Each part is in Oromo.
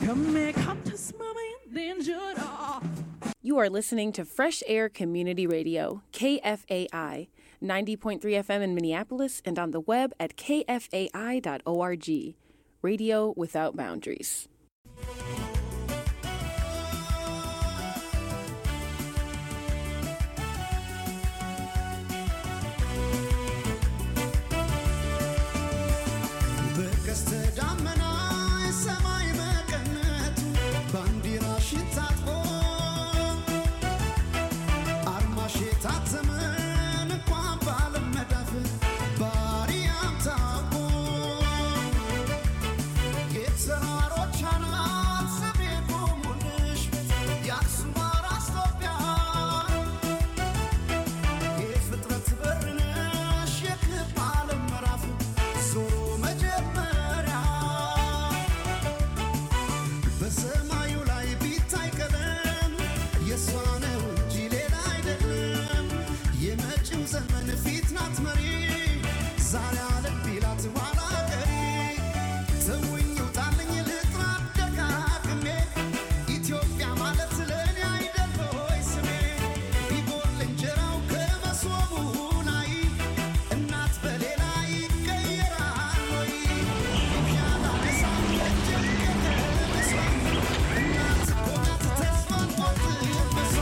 Come here, come to mommy, then should off. You are listening to Fresh Air Community Radio, KFAI, 90.3 FM in Minneapolis and on the web at kfai.org. Radio without boundaries. በቀስተ ደመና ሰማይ መቀነቱ ባንዲራሽን ታጥቆ አርማሽ የታተመን እንኳን በዓለም መዳፍ ባሪያም ታውቆ የተራሮች አናት ስሜ ቆሙልሽ የአክሱም አራስ ኢትዮጵያ የፍጥረት በር ነሽ የክብ ዓለም ምዕራፍ ዞሮ መጀመሪያ በሰማዩ ላይ ቢታይ ቀለም የእሷ ነው እንጂ ሌላ አይደለም። የመጪው ዘመን ፊት ናት መሪ ዛሬ አለም ቢላት ኋላ ቀሪ ተውኝ ውጣልኝ ልጥራ ደጋግሜ ኢትዮጵያ ማለት ለእኔ አይደል ሆይ ስሜ ቢጎል እንጀራው ከመሶቡ ላይ እናት በሌላ ይቀየራል ወይ ያላ ነሳ እጅግ ከተነሳ እናት እኮ ናት ተስፋን ቆርጥበሷ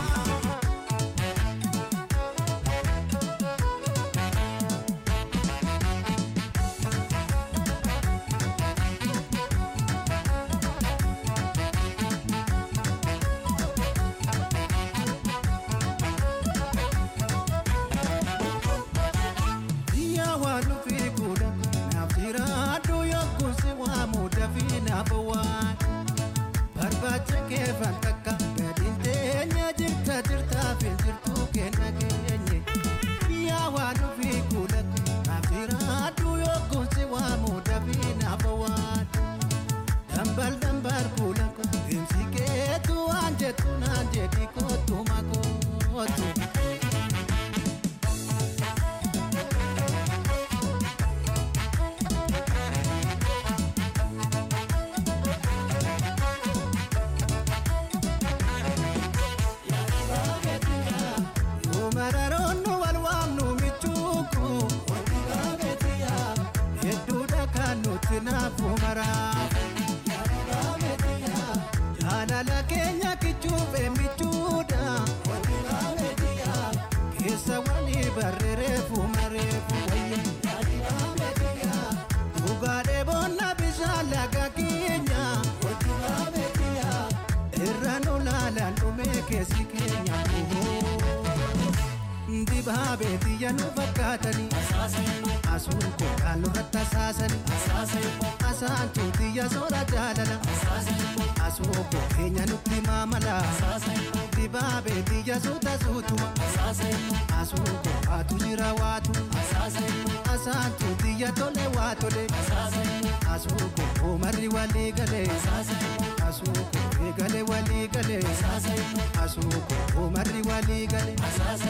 Biyya waan dhufee godha naaf jira adduu yookuun si waamu dafii naaf waan barbaacha kee fakkaakka gadiin teenya jirta jirtaa fi jirtuu kenna keenye biyya waan dhufee godha naaf jira adduu yookuun si waamu dafii naaf waan dambal dambal kuula deemsi keetu waan jettu naan jedhi kootu makootu. Mararoonni wal waamnu michuuku hedduudha kan nuti naafu maraafu jaalala keenya kichuufe michuudha keessa walii barreereefu mareefu wayya dhugaadhee boonna bishaan laga keenya irra nu laalaan dhumee keessi keenya dibaabee biyya nu fakkaatanii asuun kookaan nurratti asaasanii asaantuu biyya soora jaalala asuu koo keenya nutti maamala dibaabee biyya suuta suutuma asuu koo waatu jira waatu asaantuu biyya tole waa tole asuu koo oomarri walii galee asuu koo eegale walii galee asuu koo oomarri walii galee.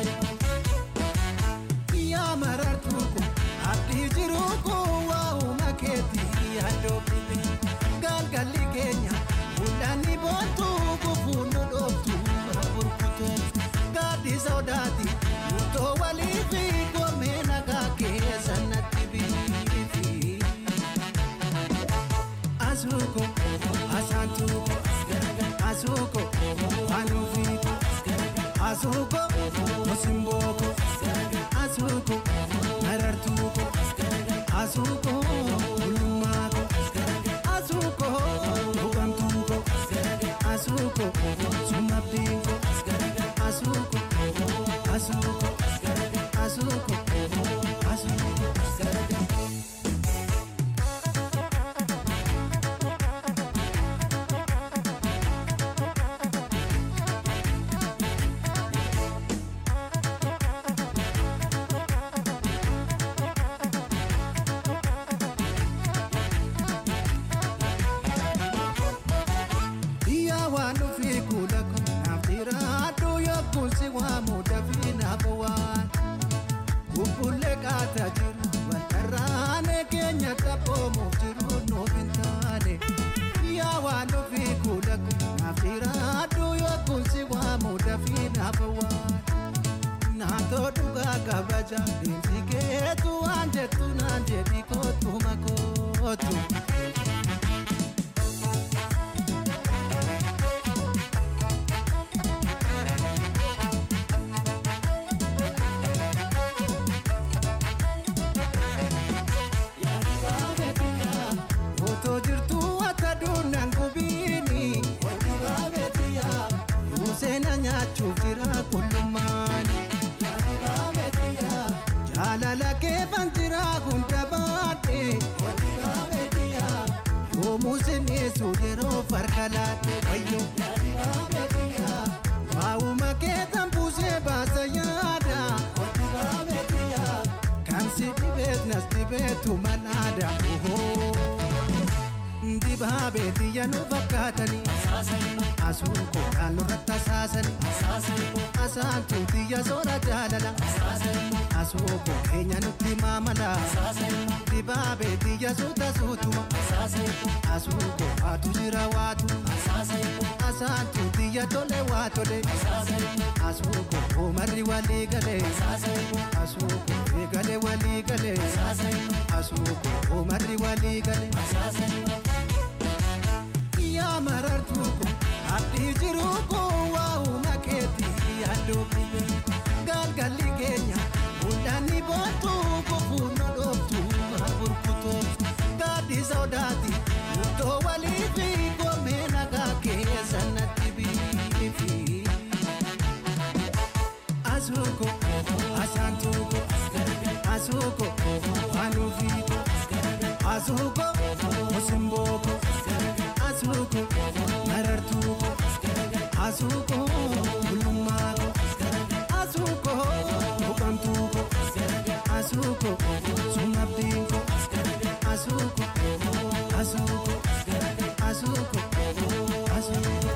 yaa marartuu ko abdii jiruu ko waa'uma keetii yaaddoofite galgalli keenya mul'anni boontuu gufuun nu dhooftu burkuteetu gaaddi sodaati murtoo walii fi goomee nagaa keessa natti biifi. Asuko, asantuko, asuko, anufiko, asuko, osimboko, asuko, marartuko, asuko, ulumako, asuko, bugamtuko, asuko, sumabdinko, asuko, asuko, asuko, asuko. Biyya waan dhufee kuula kun naaf jira dafii naaf waan naatoo dhugaa kabaja deemsi keetu waan jettu naan jedhi kootu makootu. Otoo jirtuu akka duunaan gubiini. Museena nyaachuuf jira qullummaani. Jaalala keefan jira hunda baadhe. Yoomuu sineessu yeroo farka laate wayyo. Waa'uma keetan buusee baasa yaada. Kan si dhibeet nas dhibeetu manaada. Dibaabee biyya nu fakkaatanii. Asuun koo naannoo irratti asaasanii. Asaantuu biyya soora jaalala. Asuu koo keenya nutti maamala. Dibaabee biyya suuta suutuma. Asuu koo waatu jira waatu. Asaantuu biyya tole waa tole. Asuu koo oomarri walii galee. Asuu koo eegale walii galee. Asuu koo oomarri walii galee. yaa marartuu ko abdii jiruu ko waa'uma keetii yaaduu kube galgalli keenya mul'anni boontuu kofuu na dhooftu maa burkutootu gaaddi sodaati murtoo walii fi goomee nagaa keessa natti biifi. Asuuko asaantuuko asuuko wanuufiiko asuuko osimbooko asuuko marartuuko asuuko bulummaako asuuko buqamtuuko asuuko sumabdiinko asuuko asuuko asuuko asuuko.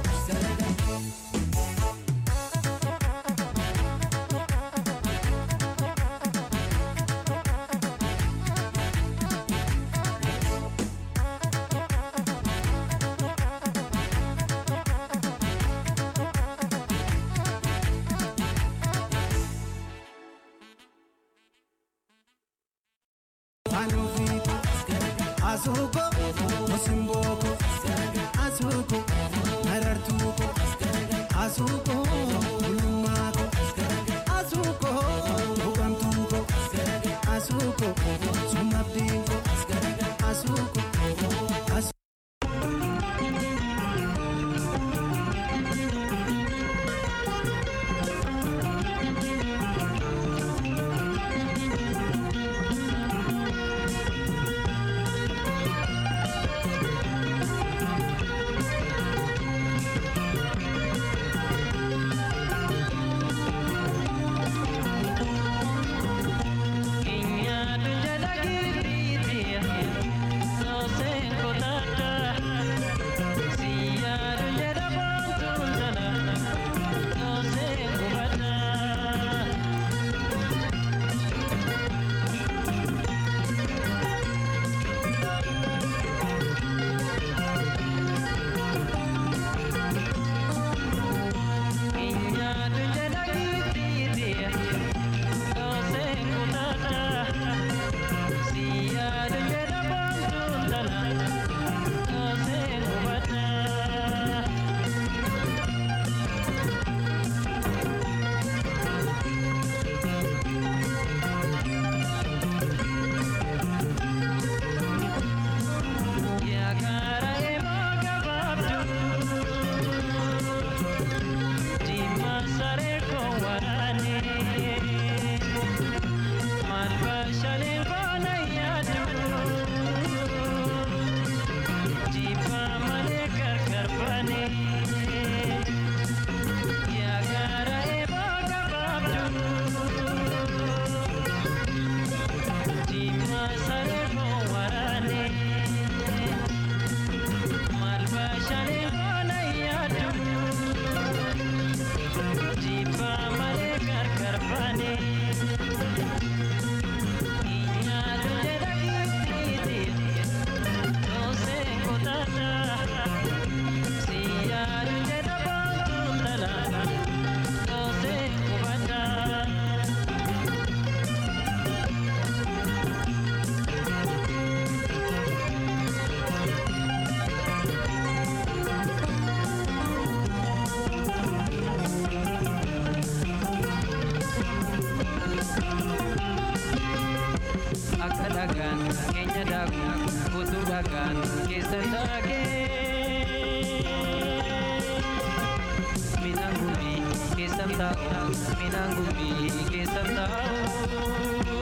Anuviiko, asuuko, osimbooko, asuuko, marartuuko, asuuko, bulummaako, asuuko, buqamtuuko, asuuko, sumabdiinko, asuuko, asuuko. keenya daaku utuu dhagaan keessa taagee midhaan gumbii keessa taa'u midhaan gumbii keessa taa'u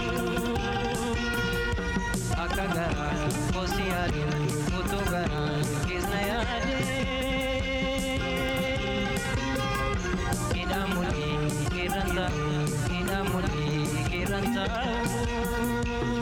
akka garaa kosi yaadu utuu garaa keessa yaadee midhaan mul'ii keerran taa'u midhaan mul'ii keerran taa'u.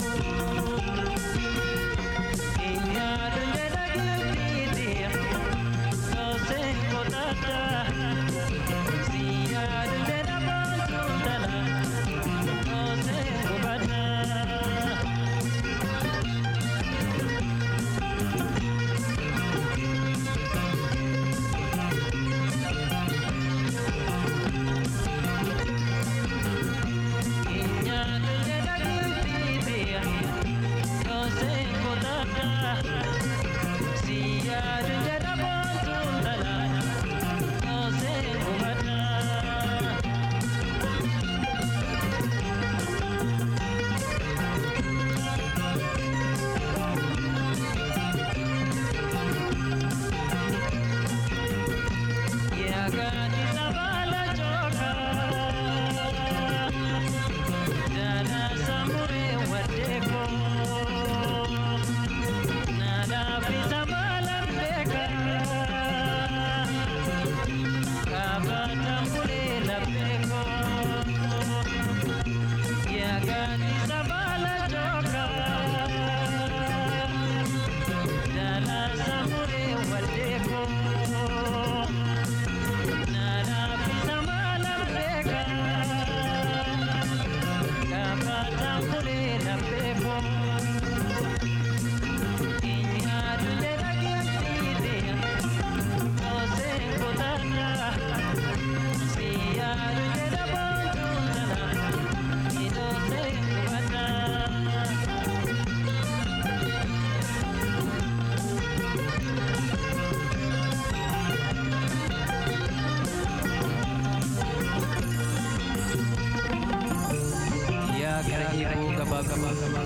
yaa gara eeboo gabaa gabaa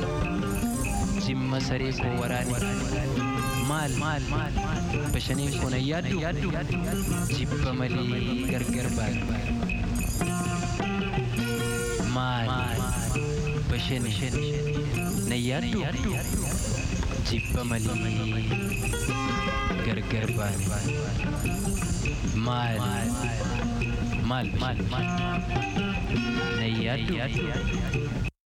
jimma saree koo waraane maal maal bashaniin kun ayyaaddu jibba malee gargar baane maal bashani nayyaaddu jibba malee gargar baane maal maal bashani nayyaaddu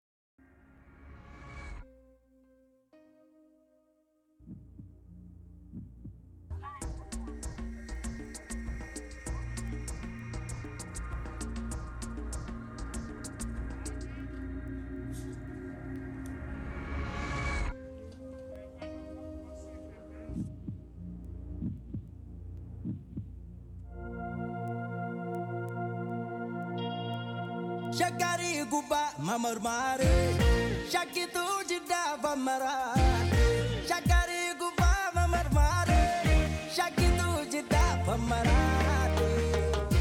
Shakari guba mamar Shakitu jida bamara Shakari guba mamar Shakitu jida bamara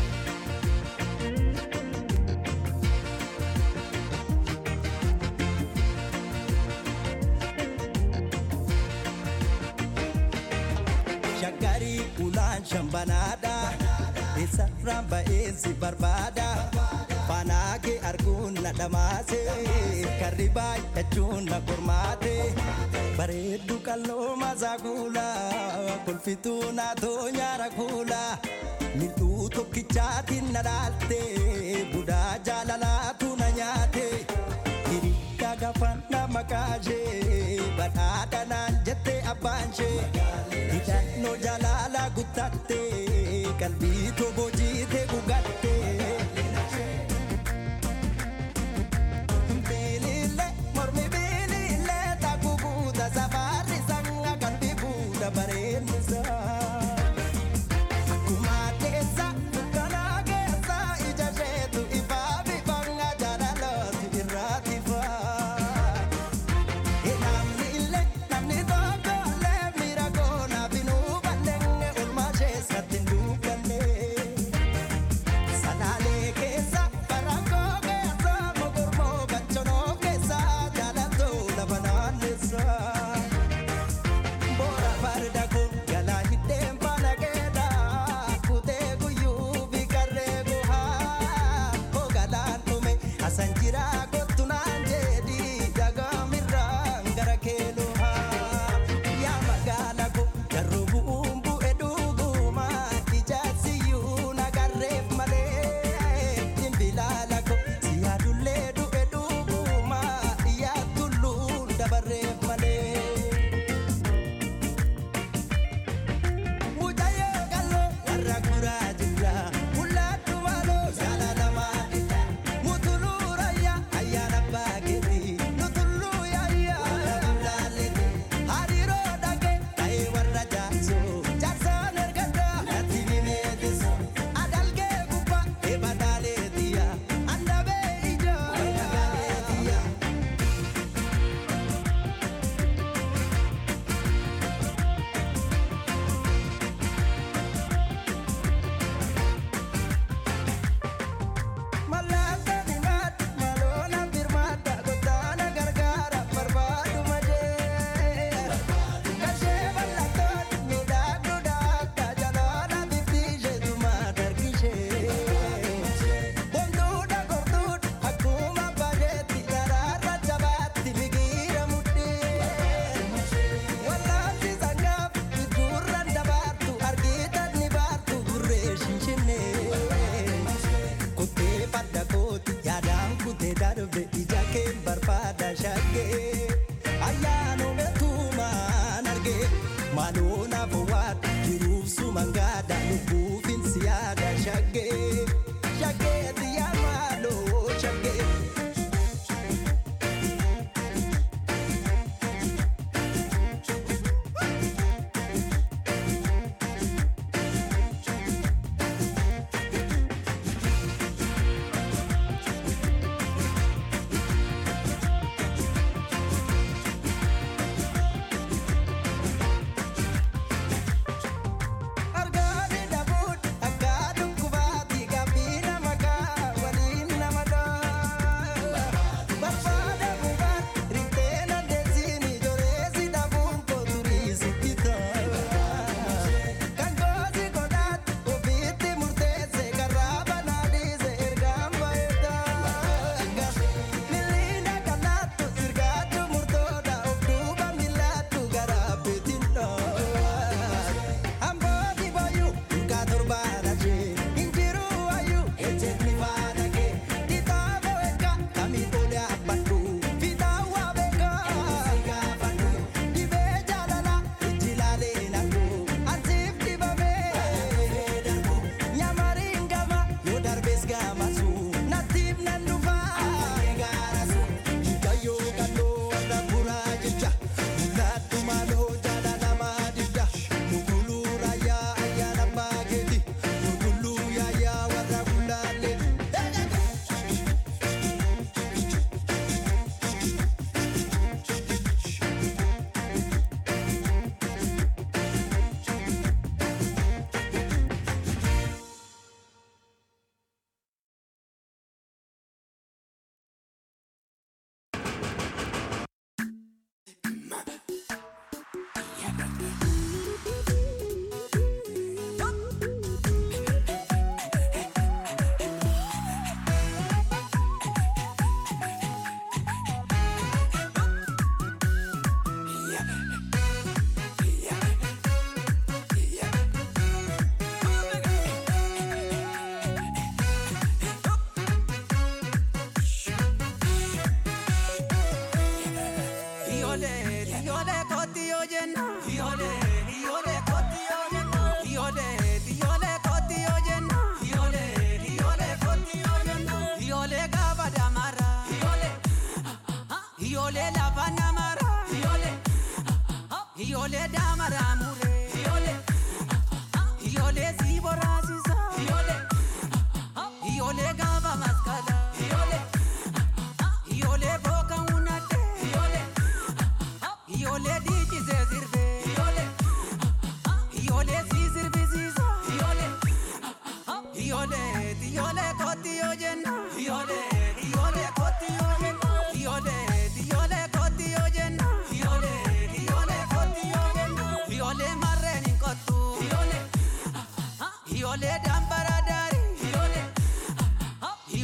Shakari ulan shambanada Isa ramba esi barbada Fanaake arguun na dhamaase karri baay'achuun na qormaate bareeddu qalloo maasaa kuula kolfituu naatoo nyaara kuula mil'uu tokkichaatiin na dhaalte budaa jaalalaatu na nyaate hirikka gafanna makaashee badhaadha naan jette abbaanshee hidhannoo jaalala guttatte qalbii toboo jiite gugatte. Bilile, mormi bilile, takubuuta safari sanga kan bibuuta bareennisa. Akkuma keessa, kana keessa, ija isheetu ifaa bifanga jaalalooti irraati faa. Namni illee, namni tokko illee miira koona binuu balleenge olmaa keessa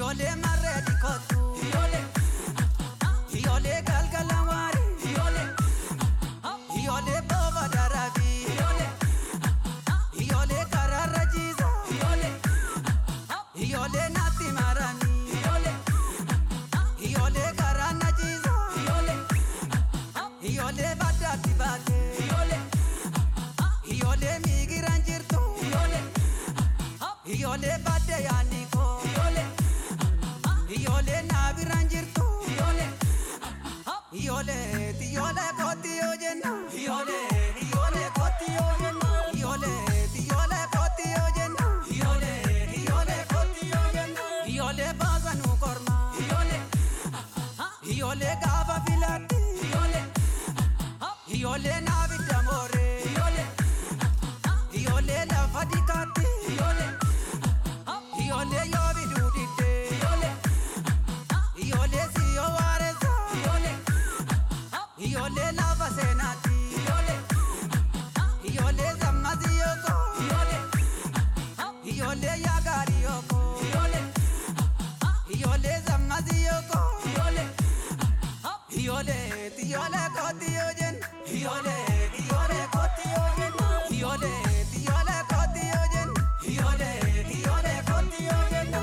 Ijoollee marree dikootu. Ijoollee. Ijoollee galgala waari. Ijoollee. Ijoollee booba daraabi. Ijoollee. Ijoollee karaarra jiisa. Ijoollee. Ijoollee naatti marani. Ijoollee. Ijoollee karaa na jiisa. Ijoollee. Ijoollee baddaatti baate. Ijoollee. Ijoollee miigiraan jirtu. Ijoollee. Ijoollee baddee yaadni koo. Ijoollee. Ijoollee naabiraan jirtu. Ijoollee. Ijoollee ijoollee kooti yoo jenna. Ijoollee ijoollee kooti yoo jenna. Ijoollee ijoollee kooti yoo jenna. Ijoollee ijoollee kooti yoo jenna. Ijoollee baasa nu korma. Ijoollee. Ijoollee gaafa filaatti. Ijoollee. Ijoollee naabidda mooree. Ijoollee. Ijoollee lafa dikaatti. Ijoollee. Ijoollee yoo biduu diddee. Ijoollee. Ijoollee si yoo waareessa. Ijoollee. Ijoollee lafa seenaatti. Ijoollee. Ijoollee sammasi yooko. Ijoollee. Ijoollee yaa gaarii yooko. Ijoollee. Ijoollee sammasi yooko. Ijoollee. Ijoollee ijoollee kooti yoo jenna. Ijoollee ijoollee kooti yoo jenna. Ijoollee ijoollee kooti yoo jenna. Ijoollee ijoollee kooti yoo jenna.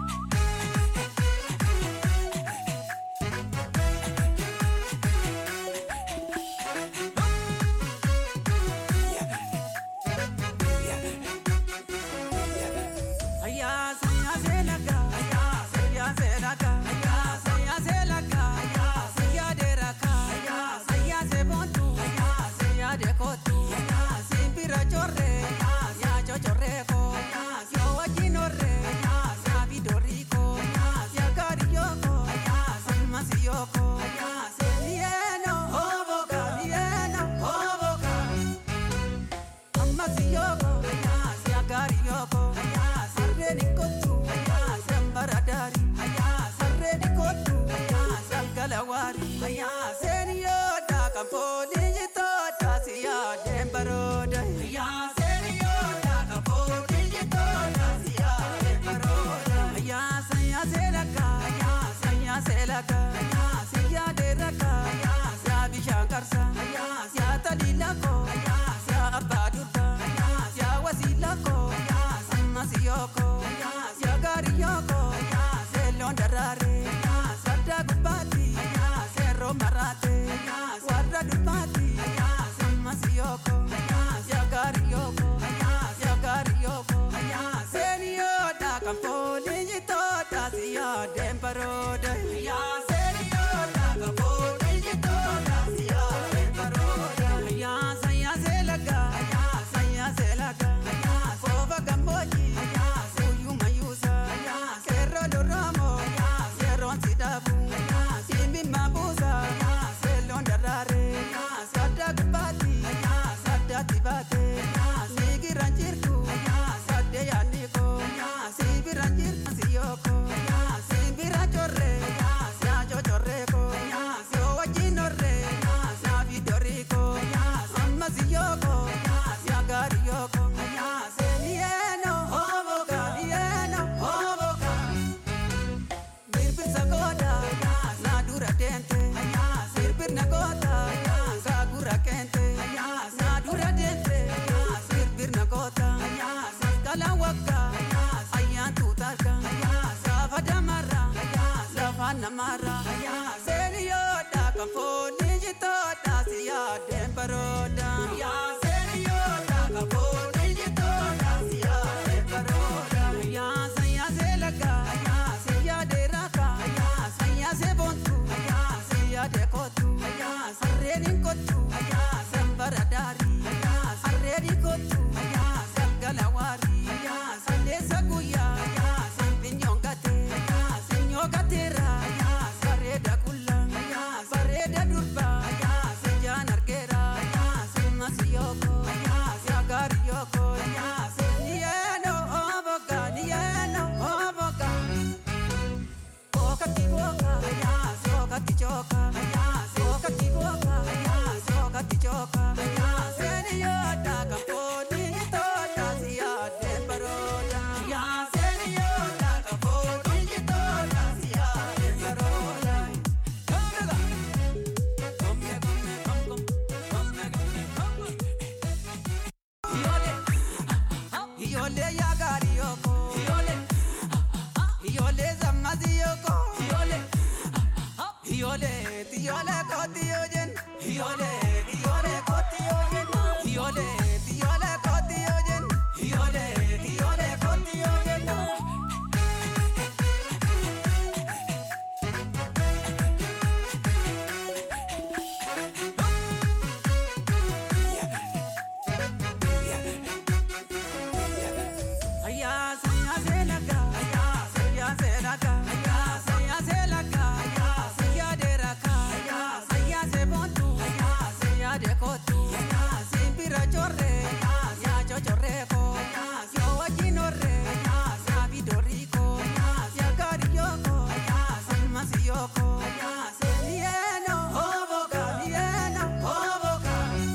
Ayya sayya selaka, ayya sayya selaka, ayya sayya selaka, ayya sayya deraka, ayya sayya sebontu, ayya sayya dekotu, ayya simpira chorre, ayya ya chochorreko, ayya yo wajinore, ayya ya vidoriko, ayya ya kariyoko, ayya salmasiyoko, ayya selieno, oboka, lieno, oboka. Amasiyoko, ayas yagariyoko, ayas arreni kotu, ayas ambaradari, ayas arreni kotu, ayas algalawari, ayas eniyoda kamponi jitoda siya dembaroda, ayas eniyoda kamponi jitoda siya dembaroda, ayas ayas elaka, ayas ayas elaka, ayas ya deraka, ayas ya bishankarsa, ayas ya talilako, ayas ya abadurta, ayas ya wasilako, ayas amasiyoko, ayas ya gariyoko, ayas elon darare, ayas adda gubati, ayas ero marate, ayas warra dubati, ayas amasiyoko, ayas ya gariyoko, ayas ya gariyoko, ayas eniyoda kamponi jitoda siya dembaroda, ayas eniyoda kamponi jitoda siya dembaroda, ayas ayas elaga, ayas ayas elaga, ayas kova gamboji, ayas uyu mayusa, ayas erro loramo, ayas erron sidabu, ayas imi mabuza, ayas elon darare, ayas adda gubati, ayas adda tibate, ayas nigiran jirtu, ayas adde yaniko, ayas ibiran jirtu siyoko, ayas ibira chorre, ayas ya chochorreko, ayas yo wajinore, ayas ya vidoriko, ayas amasiyoko, ayas ya gariyoko, ayas elieno, oboka, lieno, oboka. Birbir sagoda, na dura dente, birbir nagota, sagura kente, na dura dente, birbir nagota, kala waka, ayan tutarka, safa damara, safa namara, seriyoda kamponi jitoda siya dembaroda, seriyoda kamponi jitoda siya dembaroda, ya saya selaka, saya deraka, saya sebontu, saya dekotu, sarrenin kotu, sambaradari, sarreni kotu, salgalawari, sallesa guya, sampinyongate, sinyogatera, bareda kulla, bareda durba. Ijoollee sammasiyoko. Ijoollee. Ijoollee ijoollee kooti yoo jenna. Ijoollee ijoollee kooti yoo jenna. Ijoollee ijoollee kooti yoo jenna. Ijoollee ijoollee kooti yoo jenna. Ayya sayya selaka. Ayya sayya selaka. Ayya sayya selaka. Ayya sayya deraka. Ayya sayya sebontu. Ayya sayya dekotu. Ayya simpira chorre. Ayya ya chochorreko. Ayya yo wajinore. Ayya ya vidoriko. Ayya ya kariyoko. Ayya sammasiyoko. Ayya selieno. Hoboka. Lieno. Hoboka.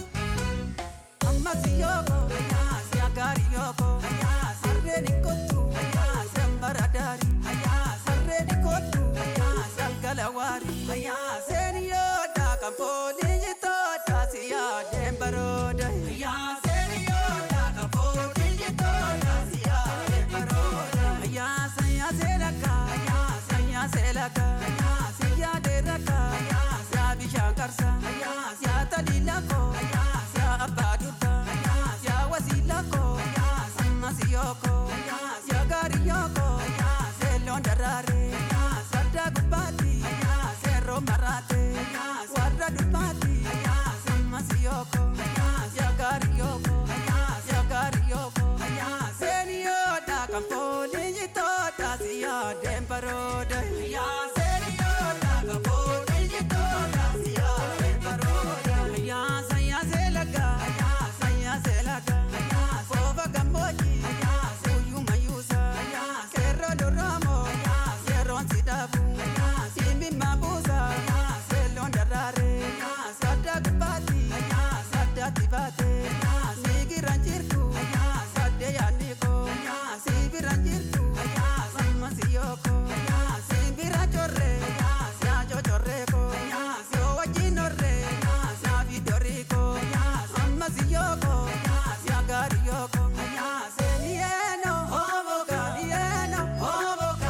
Ammasiyoko, siyagariyoko, sarreni kottu, sembaradari, sarreni kottu, salgalawari, seniyoda kampoli jitoda siya dembaroda, seniyoda kampoli jitoda siya dembaroda, saya selaka, saya selaka, siya deraka, siya bishankarsa, siya talilako, siya abadurka, siya wasilako, sammasiyoko, siya gariyoko, selon darare, sadda gubati, serro marate, warra dubati, sammasiyoko, siya gariyoko, siya gariyoko, seniyoda kampoli jitoda siya dembaroda, seniyoda kampoli jitoda siya dembaroda, saya selaka, saya selaka, fova gamboji, suyu mayusa, serro loramo, serro sidabu, simbi mabusa, selon darare, sada gubati, sada tibate, sigi ranjirku, sade yaniko, sibi ranjirku, sama siyoko, sibi rajorre, sia jochorreko, sio wajinore, sia vidoriko, sama siyoko, sia gariyoko, selieno, hoboka, lieno, hoboka,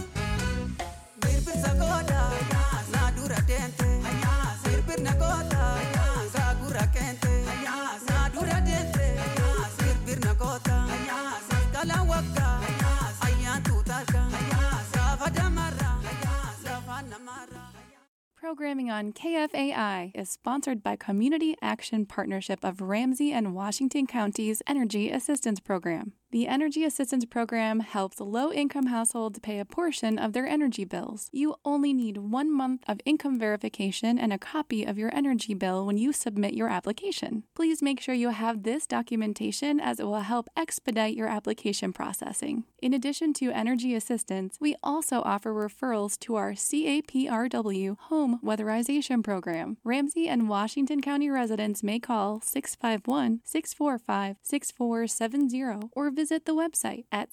Birbir sagoda, na dura dente, birbir nagota, sagura kente, na dura dente, birbir nagota, saskala waka, ayan tutarka, savada mara, savana mara. Programming on KFAI is sponsored by Community Action Partnership of Ramsey and Washington Counties Energy Assistance Program. The Energy Assistance Program helps low income households pay a portion of their energy bills. You only need one month of income verification and a copy of your energy bill when you submit your application. Please make sure you have this documentation as it will help expedite your application processing. In addition to energy assistance, we also offer referrals to our CAPRW Home Weatherization Program. Ramsey and Washington County residents may call 651 645 6470 or visit the website at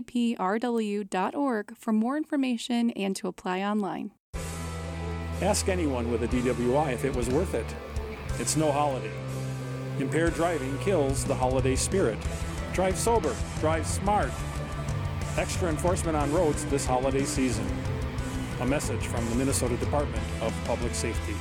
caprw.org for more information and to apply online. Ask anyone with a DWI if it was worth it. It's no holiday. Impaired driving kills the holiday spirit. Drive sober, drive smart. Extra enforcement on roads this holiday season. A message from the Minnesota Department of Public Safety.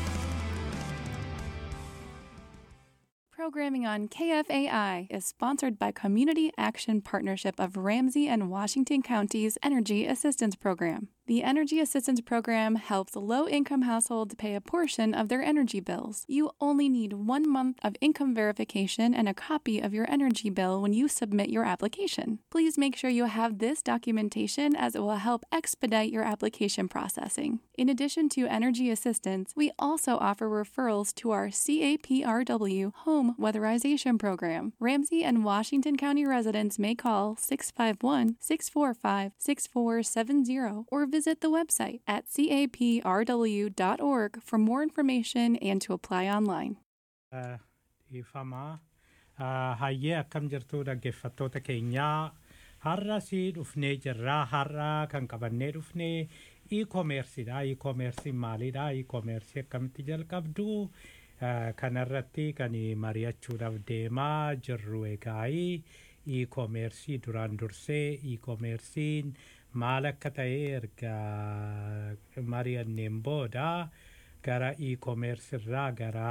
Programming on KFAI is sponsored by Community Action Partnership of Ramsey and Washington Counties Energy Assistance Program. The Energy Assistance Program helps low income households pay a portion of their energy bills. You only need one month of income verification and a copy of your energy bill when you submit your application. Please make sure you have this documentation as it will help expedite your application processing. In addition to energy assistance, we also offer referrals to our CAPRW Home Weatherization Program. Ramsey and Washington County residents may call 651 645 6470 or visit the website at caprw.org for more information and to apply online. dhiifamaa hayyee akkam jirtu dhaggeeffattoota keenyaa har'a si dhufnee jirraa har'a kan qabannee dhufnee e-commerceedha e-commercein maalidha e-commerce akkamitti jalqabdu kanarratti kan mari'achuudhaaf deemaa jirru egaa e-commerce duraan dursee e-commercein maal akka ta'e erga mari'anneen booda gara e-commerce irraa gara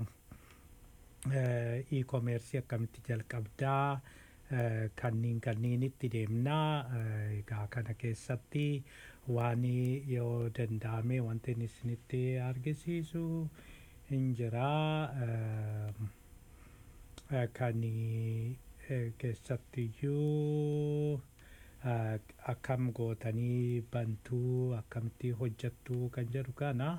e-commerce akkamitti jalqabdaa kanniin kanniinitti deemnaa egaa kana keessatti waan yoo danda'ame wanti inni isinitti argisiisu hin jiraa kan keessattiyyuu akkam gootanii bantuu akkamitti hojjattuu kan jedhu kana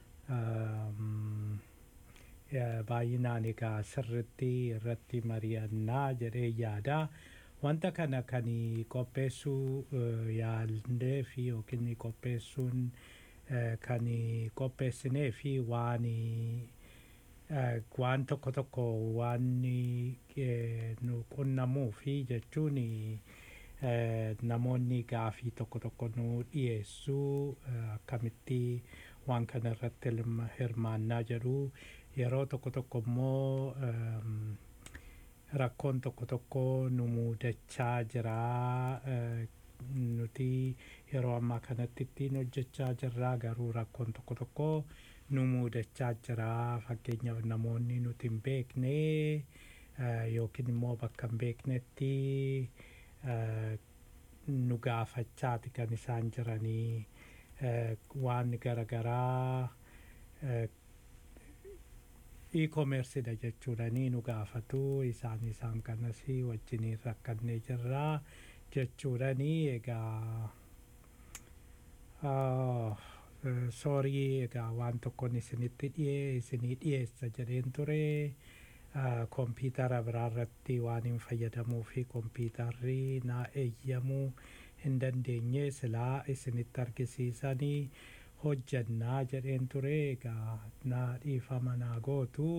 baay'inaan egaa sirritti irratti mari'annaa jedhee yaada wanta kana kan qopheessuu yaallee fi yookiin qopheessuun kan qopheessinee fi waan waan tokko tokko waan nu qunnamuu fi jechuun namoonni gaafii tokko tokko nu dhiyeessuu akkamitti waan kana irratti hirmaannaa jedhu yeroo tokko tokko immoo rakkoon tokko tokko nu muudachaa jira nuti yeroo ammaa kanatti ittiin hojjechaa jirra garuu rakkoon tokko tokko nu muudachaa jira fakkeenyaaf namoonni nuti hin beekne yookiin immoo bakka hin beeknetti nu gaafachaati kan isaan jiranii waan garaagaraa e-commerceedha jechuudhanii nu gaafatu isaan isaan kanas wajjiniin rakkannee jirraa jechuudhanii egaa soorii egaa waan tokkoon isinitti dhiyee isinii dhiyeessa jedheen ture kompiitara biraarratti waan hin fayyadamuu fi kompiitarri naa eeyyamuu hin dandeenye silaa isinitti argisiisanii hojjannaa jedheen ture egaa naa dhiifama naa gootu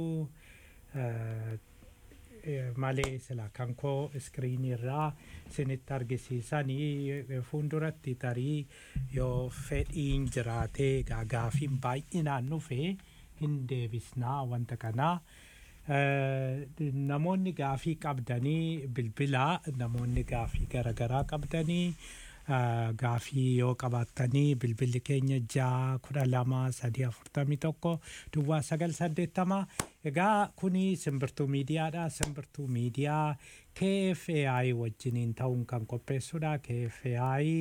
malee sila kan koo iskiriinii irraa isinitti argisiisanii fuulduratti tarii yoo fedhiin jiraatee egaa gaafiin baay'inaan dhufe hin deebisnaa wanta kanaa. namoonni gaafii qabdanii bilbilaa namoonni gaafii garaagaraa qabdanii gaafii yoo qabaattanii bilbilli keenya ja'a kudha lama sadii afurtamii tokko duwwaa sagal saddeettama egaa kuni simbirtuu miidiyaadha simbirtuu miidiyaa KFAI wajjiniin ta'uun kan qopheessudha KFAI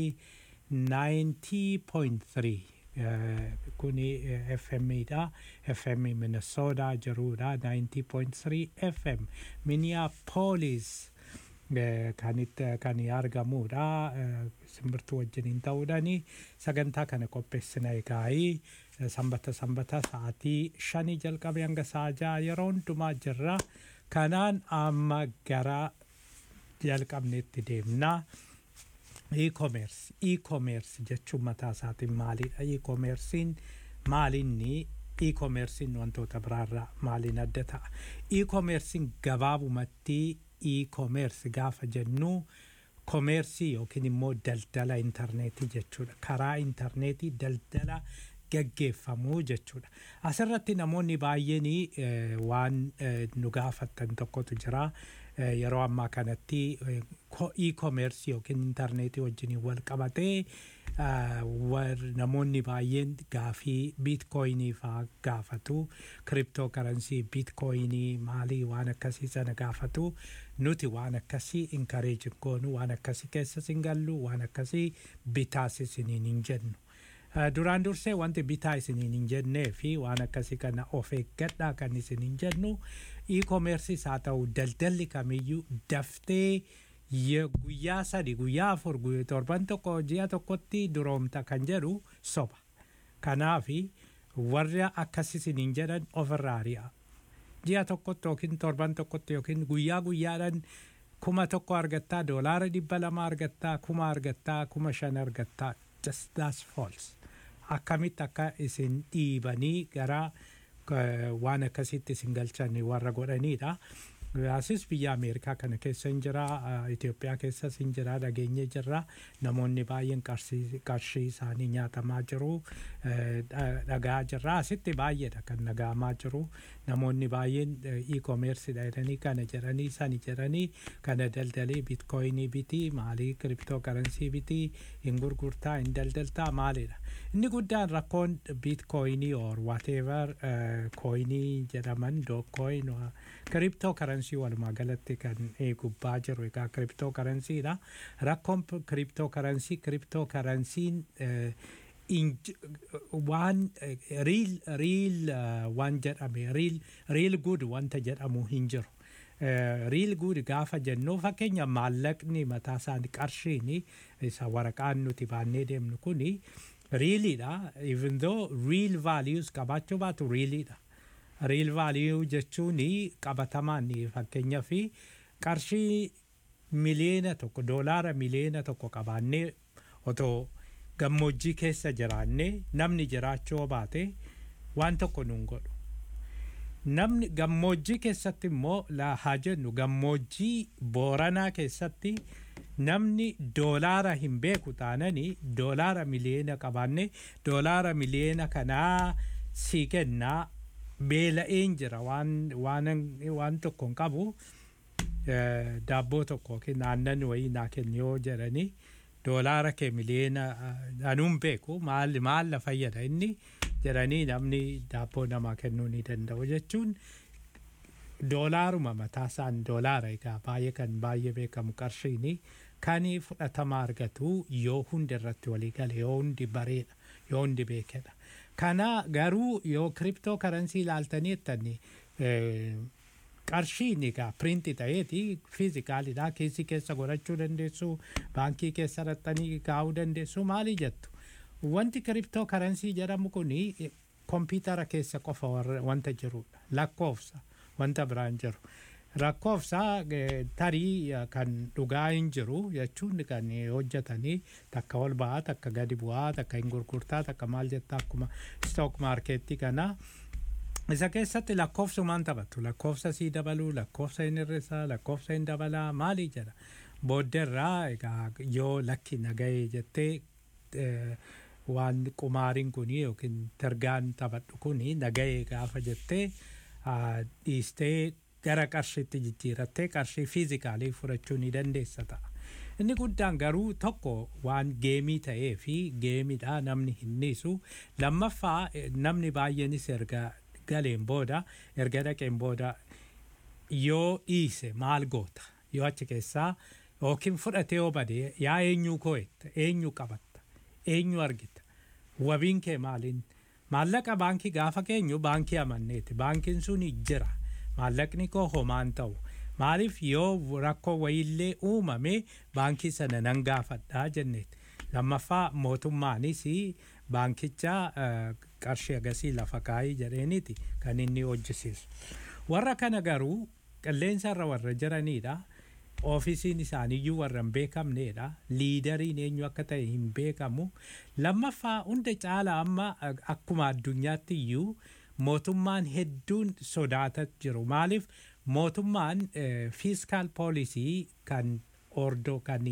90.3 kuni FM dha FM Minnesota jirudha 90.3 FM Minneapolis kanitti kan argamudha simbirtuu wajjiniin ta'uudhaani sagantaa kana qopheessina egaa'ii sanbata sanbata sa'aatii shanii jalqabe hanga sa'a ja'a yeroo hundumaa jirra kanaan amma gara jalqabneetti deemnaa. e-commerce e-commerce jechuun mataa isaatiin maalidha e-commercein maalinni e-commercein wantoota biraarraa maaliin adda ta'a e-commercein gabaabumatti e-commerce gaafa jennu komeersii yookiin immoo daldala intarneetii jechuudha karaa intarneetii daldala gaggeeffamuu jechuudha asirratti namoonni baay'een waan nu gaafattan tokkotu jira yeroo ammaa kanatti e-commerce yookiin intarneetii wajjin wal qabatee namoonni baay'een gaafii biitkooyinii faa gaafatu kiriptoo karansii biitkooyinii maalii waan akkasii sana gaafatu nuti waan akkasii inkareejin goonu waan akkasii keessas hin gallu waan akkasii bitaas isiniin hin jennu. duraan dursee wanti bitaa isiniin hin jennee fi waan akkasii kana of eeggadhaa kan isin hin jennu e-commerceis haa ta'u daldalli kamiyyuu daftee guyyaa sadi guyyaa afur torban tokko ji'a tokkotti duroomta kan jedhu soba kanaafi warra akkas isiniin jedhan ofirraa ari'a ji'a tokkotti yookiin torban tokkotti yookiin guyyaa guyyaadhaan kuma tokko argattaa doolaara dhibba lama argattaa kuma argattaa kuma shan argattaa just that's false akkamitti akka isin dhiibanii gara waan akkasitti isin galchan warra godhanidha. Asis biyya Ameerikaa kana keessa hin jira, Itoophiyaa keessas hin jira, dhageenye jirra. Namoonni baay'een qarshii isaanii nyaatamaa jiru, dhagaa jirra. Asitti baay'eedha kan dhaga'amaa jiru. Namoonni baay'een e-commerce jedhanii kana jedhanii sani jedhanii kana daldalii bitcoinii bitii maalii kiriptoo karansii bitii hin gurgurtaa hin daldaltaa maalidha. Inni guddaan rakkoon bitcoinii or whatever coinii jedhaman dookcoin kiriptoo karansii walumaa galatti kan gubbaa jiru egaa kiriptoo karansiidha. Rakkoon kiriptoo karansii kiriptoo karansiin waan riil riil waan jedhame riil riil gud wanta jedhamu hin jiru. riil guud gaafa jennu fakkeenya maallaqni mataa isaanii qarshiin isa waraqaan nuti baannee deemnu kuni riiliidha even though real values qabaachuu baatu riiliidha. Real value jechuun qabatamaan fakkeenyaa fi qarshii miliyoona tokko doolaara miliyoona tokko qabaannee otoo gammoojjii keessa jiraannee namni jiraachuu baate waan tokko nuun godhu. Namni gammoojjii keessatti immoo haa jennu gammoojjii booranaa keessatti namni doolaara hin beeku taananii doolaara miliyoona qabaannee doolaara miliyoona kanaa sii kennaa beela'een jira waan waan tokko hin qabu daabboo tokko yookiin aannan wayii naa kenni yoo jedhanii doolaara kee miliyoona anuun beeku maal maalla fayyada inni jedhanii namni daabboo namaa kennuu ni danda'u jechuun doolaaruma mataasaan doolaara egaa baay'ee kan baay'ee beekamu qarshiini kan fudhatama argatu yoo hundi irratti walii gale yoo hundi bareedha yoo hundi beekedha. Kana garuu yoo kiriptoo karansii ilaaltanii jettanii qarshiin egaa piriinti ta'eeti fiizikaalidha keessi keessa godhachuu dandeessu baankii keessa raxxanii kaa'uu dandeessu maali jettu. Wanti kiriptoo karansii jedhamu kuni kompiitara keessa qofa wanta jirudha lakkoofsa wanta biraan jiru. Lakkoofsa tarii kan dhugaa hin jiru jechuun kan hojjetanii takka ol ba'aa takka gadi bu'aa takka hin gurgurtaa takka maal jettaa akkuma stook maarkeettii kana. Isa keessatti lakkoofsumaan taphatu lakkoofsa sii dabaluu lakkoofsa hin hir'isaa lakkoofsa hin dabalaa maali jedha. Booddeerraa egaa yoo lakki nagahee jettee waan qumaariin kuni yookiin targaan taphadhu kuni nagahee gaafa jettee dhiistee gara qarshiitti jijjiirattee qarshii fiizikaalii fudhachuu ni dandeessa ta'a. Inni guddaan garuu tokko waan geemii ta'ee fi geemiidha namni hin dhiisu. Lammaffaa namni baay'eenis erga galeen booda erga dhaqeen booda yoo dhiise maal goota yoo achi keessaa yookiin fudhatee yoo bade yaa eenyuu koo'etta eenyu qabatta eenyu argita wabiin kee maaliin maallaqa baankii gaafa keenyu baankii amanneeti baankiin sun jira maallaqni koo homaan ta'u maaliif yoo rakkoo wayiillee uumame baankii sana nan gaafadhaa jenneeti lammaffaa mootummaanis baankicha qarshii agasii lafa kaayii jedheeniiti kan inni hojjisiisu warra kana garuu qilleensa irra warra jiranidha. oofisiin isaaniiyyuu warra hin beekamnedha liidariin eenyu akka ta'e hin beekamu lammaffaa hunda caala amma akkuma addunyaatti iyyuu mootummaan hedduun sodaataa jiru maaliif mootummaan fiiskaal poolisii kan ordoo kan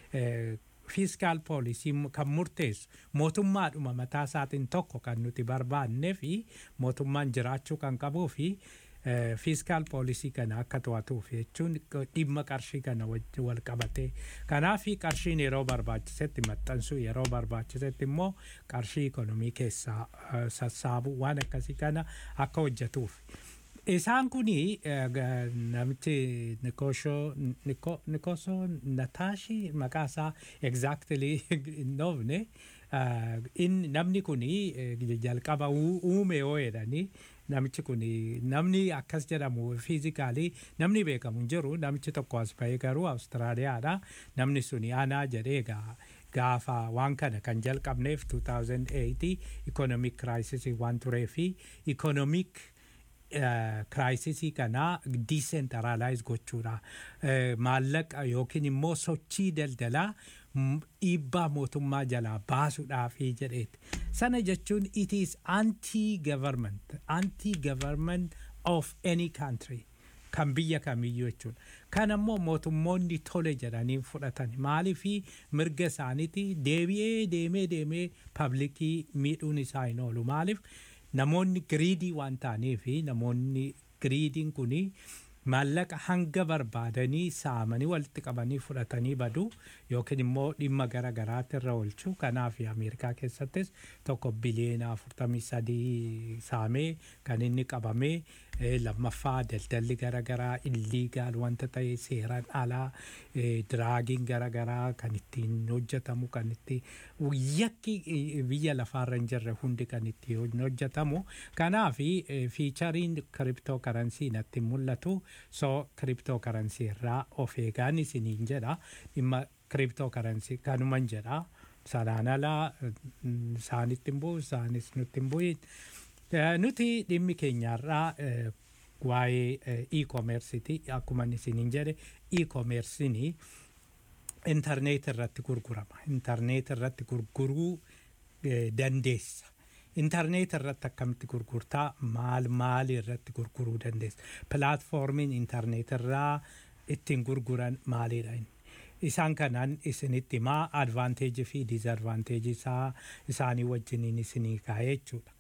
fiiskaal poolisii kan murteessu mootummaadhuma mataa isaatiin tokko kan nuti barbaannee fi mootummaan jiraachuu kan qabuu fi fiiskaal poolisii kana akka to'atuuf jechuun dhimma qarshii kana wal qabatee kanaaf qarshiin yeroo barbaachisetti maxxansuu yeroo barbaachisetti immoo qarshii ikonomii keessaa sassaabu waan akkasii kana akka hojjetuuf. Isaan kuni namichi Nikosho Nikoso Nataashi maqaa isaa exactly hin dhoofne namni kuni jalqaba uume yoo jedhanii namichi kun namni akkas jedhamu fiizikaalii namni beekamu hin jiru namichi tokko as bahee garuu awustiraaliyaadha namni suni anaa jedhee gaafa waan kana kan jalqabneef 2008 ikonomik kiraayisisii waan turee fi ikonomik kiraayisisii kana diisentaraalaayiz gochuudha maallaqa yookiin immoo sochii daldalaa dhiibbaa mootummaa jalaa baasuudhaafi jedheeti. Sana jechuun it is anti-government, anti-government of any country. kan biyya kamiyyuu jechuudha. Kan ammoo mootummoonni tole jedhanii fudhatan maaliif mirga isaaniiti deebi'ee deemee deemee paablikii miidhuun isaa hin oolu maaliif namoonni giriidii waan ta'aniif namoonni giriidiin kuni maallaqa hanga barbaadanii saamanii walitti qabanii fudhatanii badu yookiin immoo dhimma gara garaatti irra oolchu kanaaf ameerikaa keessattis tokko biliyeena afurtamii sadii saamee kan inni qabamee lammaffaa daldalli gara garaa illiigaal wanta ta'e seeraan alaa diraagiin gara garaa kan ittiin hojjetamu kan itti yakki biyya lafaarra hin jirre hundi kan itti hojjetamu kanaaf fiichariin kiriptoo karansii natti mul'atu so kiriptoo karansii irraa of eegaan isiniin jedha dhimma kiriptoo karansii kanuman jedha sanaan alaa isaanitti hin bu'u isaanis nutti hin bu'in. nuti dhimmi keenyarraa waa'ee e-commerceiti akkuma isiniin jedhe e-commercein intarneet irratti gurgurama intarneet irratti gurguruu dandeessa intarneet irratti akkamitti gurgurtaa maal maal irratti gurguruu dandeessa pilaatfoormiin intarneet irraa ittiin gurguran maalidha inni isaan kanaan isinitti himaa advaanteejii fi diizadvaanteejii isaa isaanii wajjiniin isinii kaa'ee jechuudha.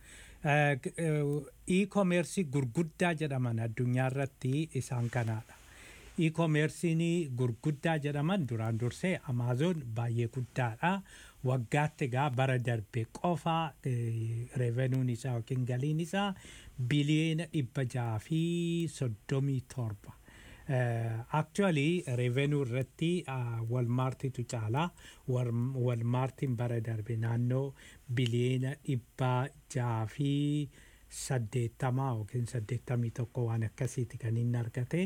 e-commerce gurguddaa jedhaman addunyaa irratti isaan kanaadha. e-commercein gurguddaa jedhaman duraan dursee amaazoon baay'ee guddaadha. Waggaatti egaa bara darbe qofa revenuun isaa yookiin galiin isaa biliyeena dhibba jaha fi soddomii torba. actually revenue irratti walmaartitu caala walmaartiin bara darbe naannoo biliyeena dhibba jaha fi saddeettamaa yookiin saddeettamii tokko waan akkasiiti kan inni argate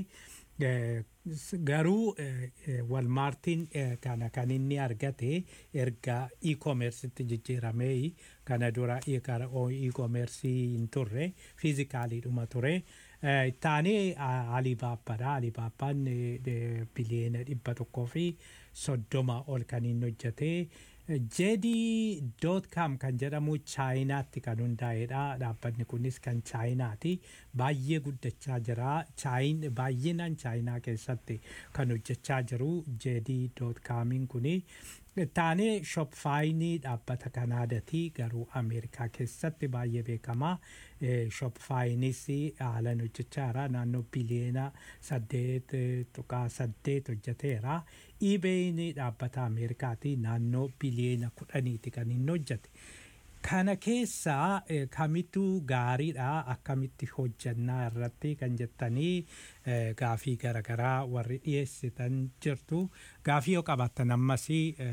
garuu walmaartiin kana kan inni argate erga e-commercetti jijjiiramee kana dura e-commerce hin turre fiizikaaliidhuma ture. Taanee Alibaabbaadha. Alibaabbaan biliyeena dhibba tokkoo fi soddoma ol kan inni hojjete. JD.com kan jedhamu chaayinaatti kan hundaa'edha. Dhaabbanni kunis kan chaayinaati. Baay'ee guddachaa jira. Chaayin baay'inaan chaayinaa keessatti kan hojjechaa jiru JD.comiin kuni. Taanee shopfaayinii dhaabbata kanaadaati garuu ameerikaa keessatti baay'ee beekama. Shopfaayinis haalan hojjechaa jira naannoo biliyeena saddeet tuqaa saddeet hojjeteera. Iibeeyin dhaabbata ameerikaati naannoo biliyeena kudhaniiti kan inni hojjete. Kana keessaa kamittu gaariidha akkamitti hojjannaa irratti kan jettanii gaafii garaagaraa warri dhiyeessitan jirtu. Gaafii yoo qabaattan ammas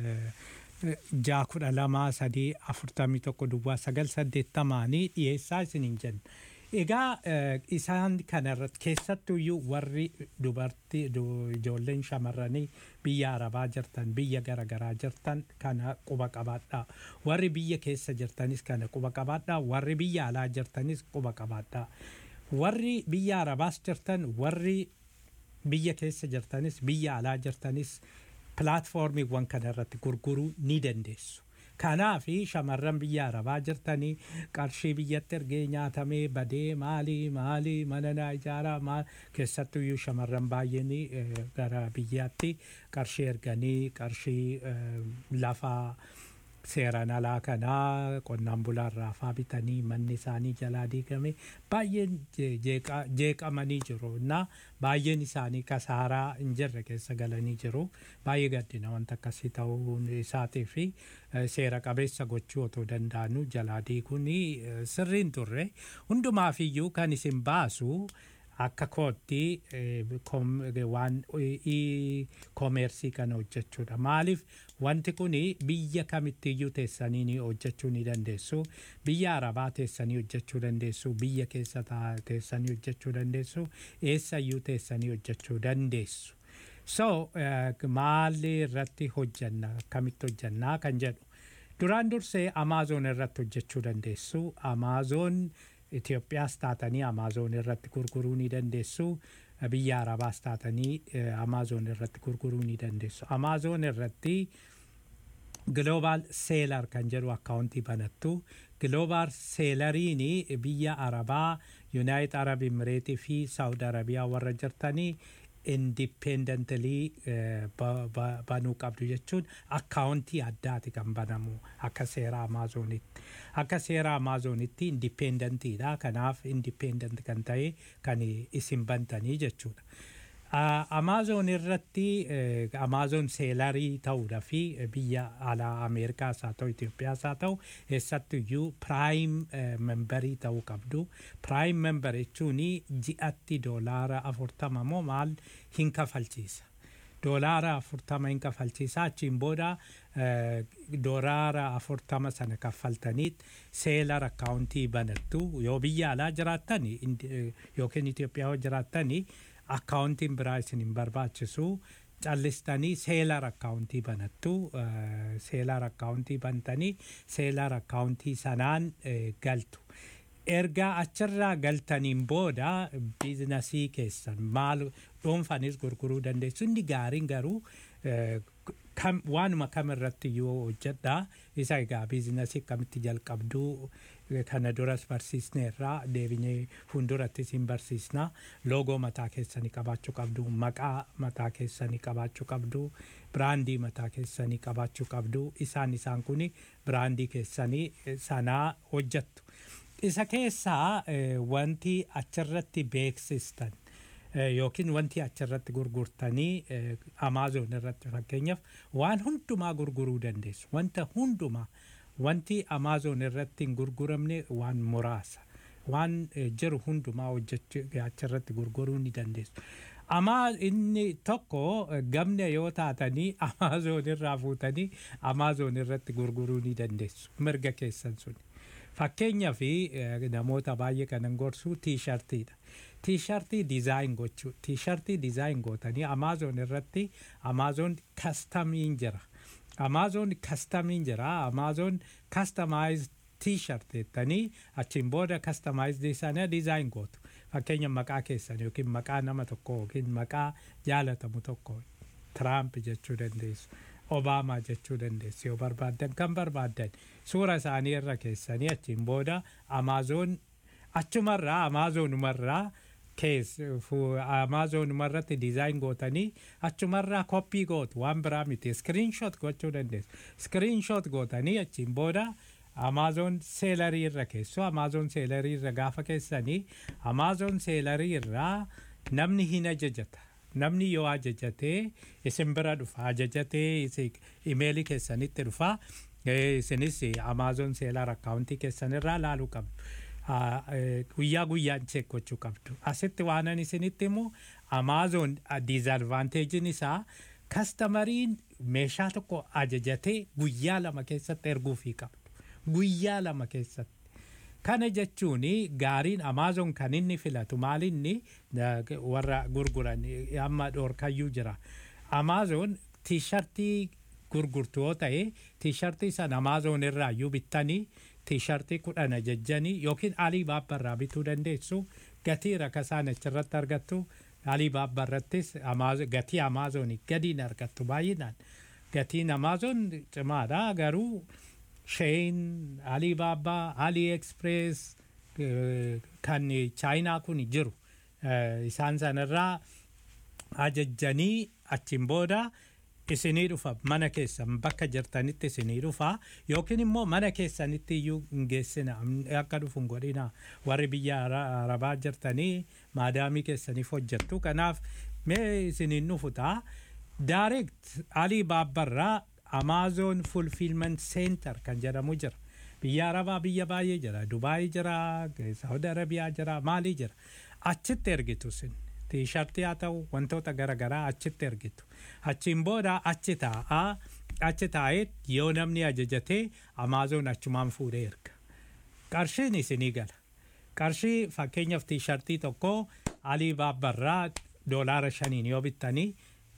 ja'a kudha lama sadii afurtamii tokko duwwaa sagal saddeettamaanii dhiyeessaa isiniin jenna. Egaa isaan kanarratti keessattuyyuu warri dubartii ijoolleen shamarranii biyya arabaa jirtan biyya garaagaraa jirtan kana quba qabaadhaa. Warri biyya keessa jirtanis kana quba qabaadhaa. Warri biyya alaa jirtanis quba qabaadhaa. Warri biyya arabaas jirtan warri biyya keessa jirtanis biyya alaa jirtanis pilaatfoormiiwwan kanarratti gurguruu ni dandeessu. Kanaaf shamarran biyya arabaa jirtanii qarshii biyyatti ergee nyaatamee badee maalii maalii mana naa ijaaraa maal keessattuyyuu shamarran baay'een gara biyyaatti qarshii erganii qarshii lafaa seeraan alaa kanaa qonnaan bulaarraa faa bitanii manni isaanii jalaa diigame baay'een jeeqamanii jiru na baay'een isaanii kasaaraa hin jirre keessa galanii jiru baay'ee gaddina wanta akkasii ta'uun isaatii fi seera qabeessa gochuu otoo danda'anuu jalaa diiguun sirriin turre hundumaaf iyyuu kan isin baasu akka kootti waan koomeersii kana hojjechuudha. Maaliif wanti kun biyya kamittiyyuu teessanii ni hojjechuu ni dandeessu. Biyya arabaa teessanii hojjechuu dandeessu. Biyya keessa teessanii hojjechuu dandeessu. Eessayyuu teessanii hojjechuu dandeessu. So maalii irratti hojjanna akkamitti hojjannaa kan jedhu. Duraan dursee Amaazoon irratti hojjechuu dandeessu. Amaazoon Itoophiyaas taatanii Amaazoon irratti gurguruu ni dandeessu. Biyya Arabaas taatanii Amaazoon irratti gurguruu ni dandeessu. Amaazoon irratti global seelar kan jedhu akkaawuntii banattu global seelariin biyya arabaa yuunaayit arab imireetii fi saawud arabiyaa warra jirtanii indipendentalii banuu qabdu jechuun akkaawuntii addaati kan banamu akka seera amaazonitti akka seera amaazonitti indipendentiidha kanaaf indipendent kan ta'e kan isin bantanii jechuudha. Amaazon irratti Amaazon seelarii ta'uudha fi biyya alaa Ameerikaas haa ta'u Itoophiyaas haa ta'u eessattuyyuu piraayim membarii ta'uu qabdu. Piraayim membar jechuun ji'atti doolaara afurtama moo maal hin kafalchiisa. Doolaara afurtama hin kafalchiisa achiin booda doolaara afurtama sana kaffaltaniit seelar akkaawuntii banattu yoo biyya alaa jiraattan yookiin Itoophiyaa yoo jiraattan akkaawuntiin biraa isin hin barbaachisu callistanii seelar akkaawuntii banattu seelar akkaawuntii bantanii seelar akkaawuntii sanaan galtu. Ergaa achirraa galtaniin booda biizinasii keessan maal dhuunfanis gurguruu dandeessu inni gaariin garuu waanuma kam irratti yoo hojjedha isa egaa biizinasii akkamitti jalqabduu kana duras barsiisneerraa deebinee fuuldurattis hin barsiisna loogoo mataa keessanii qabaachuu qabdu maqaa mataa keessanii qabaachuu qabdu biraandii mataa keessanii qabaachuu qabdu isaan isaan kun biraandii keessanii sanaa hojjettu. Isa keessaa wanti achirratti beeksistan yookiin wanti achirratti gurgurtanii Amaazon irratti fakkeenyaaf waan hundumaa gurguruu dandeessu. Wanta hundumaa wanti Amaazon irratti hin gurguramne waan muraasa. Waan jiru hundumaa hojjechuu achirratti gurguruu ni dandeessu. Amaa inni tokko gamna yoo taatanii Amaazon irraa fuutanii Amaazon irratti gurguruu ni dandeessu. Mirga keessan suni. Fakkeenyaa fi namoota baay'ee kanan gorsu tiishartiidha. Tiishartii dizaayin gochuu. Tiishartii dizaayin gootanii Amaazon irratti Amaazon kastamiin jira. Amaazon kastamiin jira. Amaazon kastamaayiz tiishart jettanii achiin booda kastamaayizii sana dizaayin gootu. Fakkeenya maqaa keessan yookiin maqaa nama tokko yookiin maqaa jaalatamu tokko Tiraamp jechuu dandeessu. Obaamaa jechuu dandeessu yoo barbaaddan kan barbaaddan suura isaanii irra keessanii achiin booda Amaazon achumarraa Amaazonumarraa Amaazonumarratti dizaayin gootanii achumarraa koppii gootu waan biraa miti iskiriinshoot gochuu dandeessu. Iskiriinshoot gootanii achiin booda Amaazon seelarii irra keessu Amaazon seelarii irra gaafa keessanii Amaazon seelarii irraa namni hin ajajata. Namni yoo ajajatee isin bira dhufa ajajatee imeelii keessanitti dhufa isinis Amaazon seelar akkaawuntii keessan irraa laaluu qabdu. Guyyaa guyyaan cheek gochuu qabdu. Asitti waanan isinitti immoo Amaazon diizadvaanteejiin isaa kastamariin meeshaa tokko ajajatee guyyaa lama keessatti erguufii qabdu. Guyyaa lama keessatti. Kana jechuun gaariin Amaazon kan inni filatu maalinni warra gurguran amma dhoorkayyuu jira. Amaazon tiishartii gurgurtu yoo ta'e tiishartii sana Amaazon irraa iyyuu bittanii tiishartii kudhan ajajjanii yookiin Alii Baabbarraa bituu dandeessu gatii rakasaan achirratti argattu Alii Baabbarrattis gatii Amaazonii gadiin argattu baay'inaan. Gatiin Amaazon cimaadha garuu Shein, Alibaba, AliExpress kan chaayinaa kun jiru. Isaan sanarraa ajajjanii achiin booda isinii dhufa mana keessan bakka jirtanitti isinii dhufa yookiin immoo mana keessanitti iyyuu hin geessina akka dhufu hin godhina warri biyya arabaa jirtanii maadaamii keessaniif hojjettu kanaaf mee isiniin dhufu ta'a. Direct Alii Baabbarraa Amazon Fulfillment Center kan jedhamu jira. Biyya Arabaa biyya baay'ee jira. Dubaayii jira, Saudi Arabiyaa jira, Maalii jira. Achitti ergitu sin. Tiishartii haa ta'u wantoota garaagaraa achitti ergitu. Achiin booda achi taa'aa achi taa'ee yoo namni ajajatee Amazon achumaan fuudhee erga. Qarshiin isinii gala. Qarshii fakkeenyaaf tiishartii tokko Alii Baabbarraa doolaara shaniin yoo bittanii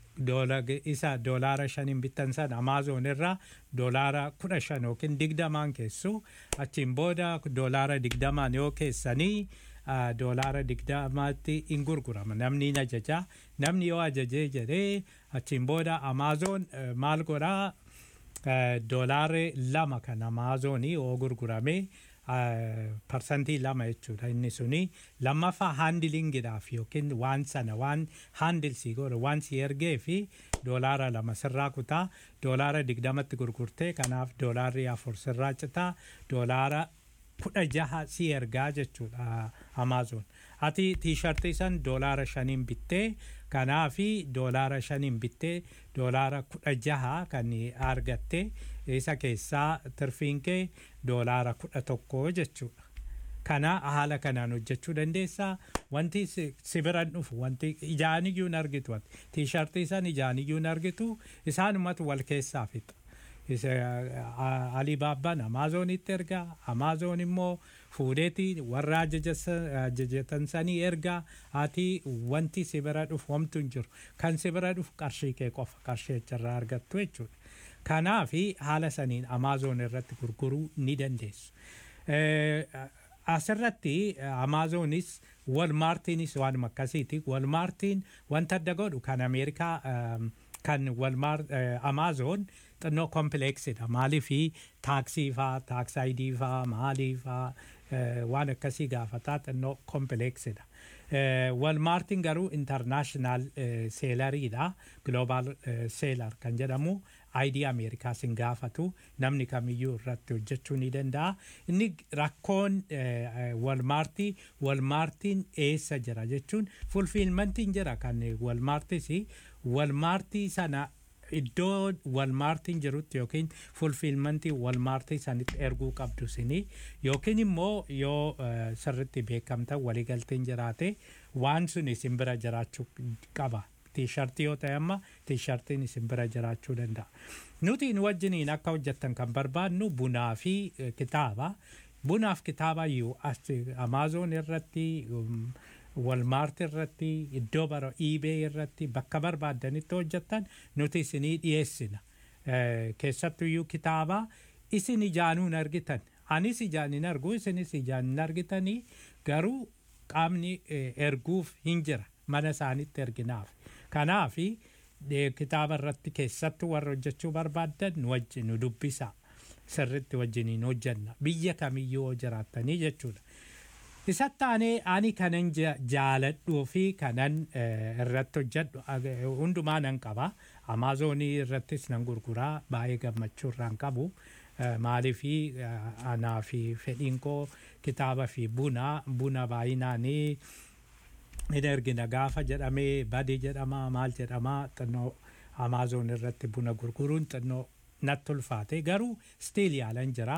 isa doolaara shaniin bittan san Amaazon irraa doolaara kudha shan yookiin digdamaan keessu achiin booda doolaara digdamaan yoo keessanii doolaara digdamaatti hin gurgurama namni hin ajaja namni yoo ajajee jedhee achiin booda Amaazon maal godhaa doolaarri lama kan amaazoonii oo gurgurame parsantii lama jechuudha inni suni lammaffaa haandilingiidhaaf yookiin waan sana waan haandilsii godhe waan si ergee fi doolaara lama sirraa kutaa doolaara digdamatti gurgurtee kanaaf doolaarri afur sirraa citaa doolaara kudha jaha si ergaa jechuudha amaazoon ati tiishartii san doolaara shaniin bittee kanaafi doolaara shaniin bittee doolaara kudha jaha kan argatte isa keessaa tirfiin kee doolaara kudha tokko jechuudha. Kana haala kanaan hojjechuu dandeessaa wanti si biran dhufu wanti ijaaniyyuu hin argitu tiishartii san ijaaniyyuu hin argitu isaanumatu wal keessaa fixa. Alibaabbaan Amaazonitti ergaa Amaazoon immoo fuudheeti warra ajajatan sanii ergaa ati wanti si bira dhufu homtu hin jiru kan si bira dhufu qarshii kee qofa qarshii achirraa argattu jechuudha. Kanaafi haala saniin Amaazoon irratti gurguruu ni dandeessu. Asirratti Amaazoonis Walmaartiinis waanuma akkasiiti. Walmaartiin wanta adda godhu kan Ameerikaa kan Walmaar Amaazoon xinnoo kompileeksidha. Maaliifi taaksii faa, taaksaayidii faa, maalii faa waan akkasii gaafataa xinnoo kompileeksidha. Walmaartiin garuu intarnaashinaal seelariidha. Gloobaal seelar kan jedhamu aayidii Ameerikaas hin gaafatu namni kamiyyuu irratti hojjechuu ni danda'a. Inni rakkoon walmaartii walmaartiin eessa jira jechuun fulfiilmantiin jira kan walmaartis walmaartii sana iddoo walmaartiin jirutti yookiin fulfiilmantii walmaartii sanitti erguu qabdu sini yookiin immoo yoo sirritti beekamta waliigalteen jiraate waan sun isin bira jiraachuu qaba. Tiishartii yoo ta'e amma tiishartiin isin bira jiraachuu danda'a. Nuti nu wajjiniin akka hojjettan kan barbaadnu bunaa fi kitaaba. Bunaaf kitaaba iyyuu Amaazoon irratti walmaarti irratti iddoo bara iibee irratti bakka barbaaddanitti hojjettan nuti isinii dhiyeessina. Keessattuyyuu kitaaba isin ijaanuu hin argitan. Anis ijaan hin argu isinis ijaan hin argitanii garuu qaamni erguuf hin jira mana isaanitti erginaaf. Kanaafi kitaaba irratti keessattuu warra hojjechuu barbaaddan nu wajjin nu dubbisa. Sirritti wajjiniin hojjenna. Biyya kamiyyuu jiraattanii jechuudha. Isatti aanee ani kanan jaaladhuu fi kanan irratti hojjedhu hundumaa nan qaba. Amaazonii irrattis nan gurguraa baay'ee gammachuu irraan qabu. Maaliifi anaa fi fedhiin koo kitaaba fi buna buna baay'inaanii hin ergina gaafa jedhamee badii jedhama maal jedhama xinnoo Amaazon irratti buna gurguruun xinnoo natti ulfaate garuu stiil yaalan jira.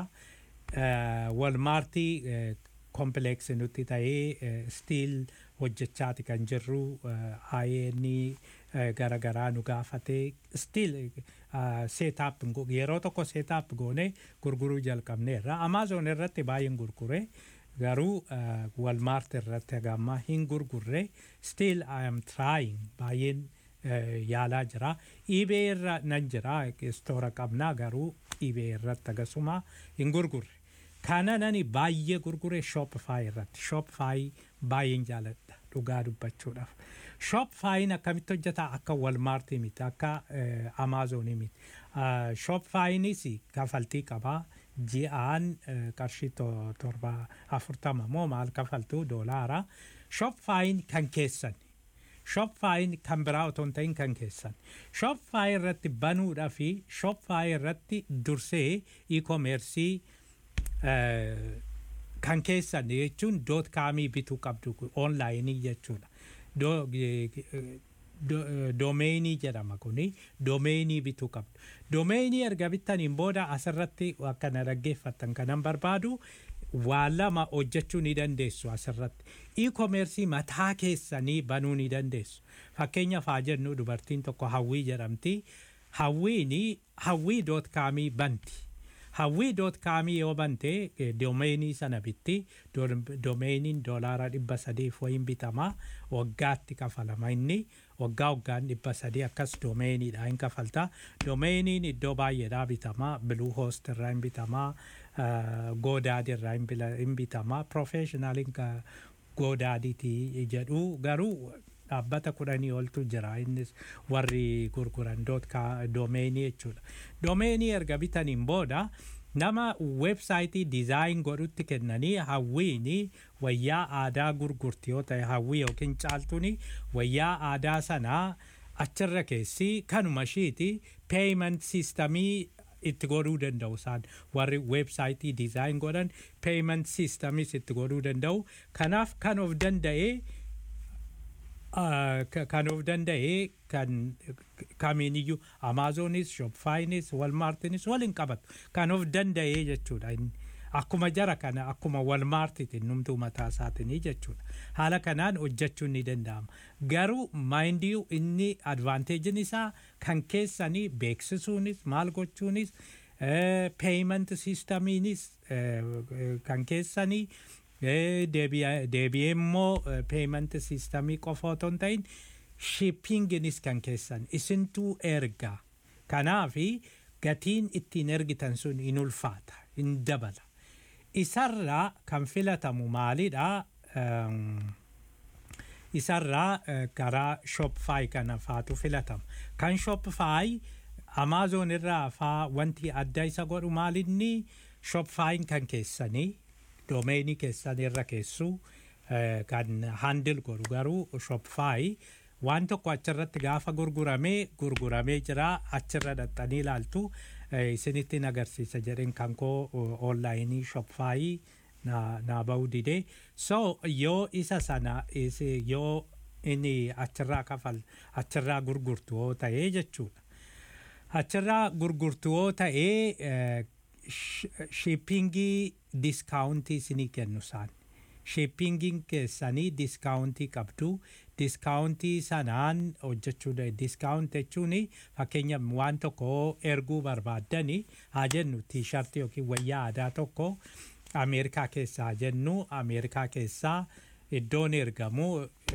Walmaartii kompileeksi nutti ta'ee stiil hojjechaati kan jirru ayeeni garagaraa nu gaafatee stiil seetaap yeroo tokko seetaap goone gurguruu jalqabneerra amaazon irratti baay'een gurgure garuu walmaart irratti hagamma hin gurgurre stiil I am trying baay'een yaalaa jira iibee irra nan jira istoora qabnaa garuu iibee irratti agasuma hin gurgurre kana nani baay'ee gurgure shopify irratti shopify baay'een jaaladha dhugaa dubbachuudhaaf shopifyin akkamitti hojjeta akka walmaartii miti akka amaazonii miti shopifyinis kafaltii qabaa ji'aan qarshii torba afurtama moo maal kafaltuu doolaara shopifyin kan keessan shopifyin kan biraa otoo hin ta'in kan keessan shopify irratti banuudhaa fi shopify irratti dursee e-commercii kan keessan jechuun doot kaamii bituu qabdu onlaayinii jechuudha. Doomeenii jedhama kuni doomeenii bituu qabdu. Doomeenii erga bittaniin booda asirratti akka na dhaggeeffattan kanan barbaadu waa lama hojjechuu ni dandeessu asirratti. E-commercii mataa keessanii banuu ni dandeessu. Fakkeenyaaf haa jennu dubartiin tokko hawwii jedhamti. Hawwiini hawwii doot kaamii banti. hawwii doot kaamii yoo bante doomeenii sana bitti doomeeniin doolaara dhibba sadiif wayin bitama waggaatti kafalama inni waggaa waggaan dhibba sadii akkas doomeeniidha hin kafalta doomeeniin iddoo baay'eedhaa bitama biluu hoost irraa hin bitama goodaadi irraa hin bitama profeeshinaaliin goodaadiiti jedhu garuu dhaabbata kudhanii oltu jira innis warri gurguran doomeenii jechuudha. Doomeenii erga bitaniin booda nama weebsaayitii dizaayin godhutti kennanii hawwiini wayyaa aadaa gurgurti yoo ta'e hawwii yookiin caaltuuni wayyaa aadaa sanaa achirra keessi kanuma ishiiti peeyiment siistamii itti godhuu danda'u isaan warri weebsaayitii dizaayin godhan peeyiment siistamis itti godhuu danda'u kanaaf kan of danda'ee kan of danda'ee kan kamiiniyyuu amaazonis shopfaayinis walmaartinis waliin qabatu kan of danda'ee jechuudha akkuma jara kana akkuma walmaartiitiin numtuu mataa isaatinii jechuudha haala kanaan hojjechuun ni danda'ama garuu maayindiyuu inni advaanteejin isaa kan keessanii beeksisuunis maal gochuunis peeyiment siistamiinis kan keessanii deebi'ee immoo peeyiment siistamii qofa otoo hin ta'in shippinginis kan keessan isintuu ergaa kanaafi gatiin ittiin ergitan sun in ulfaata in dabala isarraa kan filatamu maalidha isarraa karaa shopfaayi kana faatu filatama kan shopfaayi amaazon irraa faa wanti adda isa godhu maalinni shopfaayin kan keessanii doomeenii keessan irra keessu kan handil godhu garuu shopfaayi waan tokko achirratti gaafa gurguramee gurguramee jira achirra dhaxxanii ilaaltu isinitti agarsiisa jedheen kan koo onlaayinii shopfaayii naa ba'uu didee so yoo isa sana yoo inni achirraa kafal achirraa gurgurtu yoo ta'ee jechuudha achirraa gurgurtu yoo ta'ee shippingii diskaawuntii isinii kennu isaan shippingiin keessanii diskaawuntii qabdu diskaawuntii sanaan hojjechuu diskaawunt jechuun fakkeenya waan tokko erguu barbaaddani haa jennu tiishartii yookiin wayyaa aadaa tokko ameerikaa keessaa jennu ameerikaa keessaa iddoon ergamu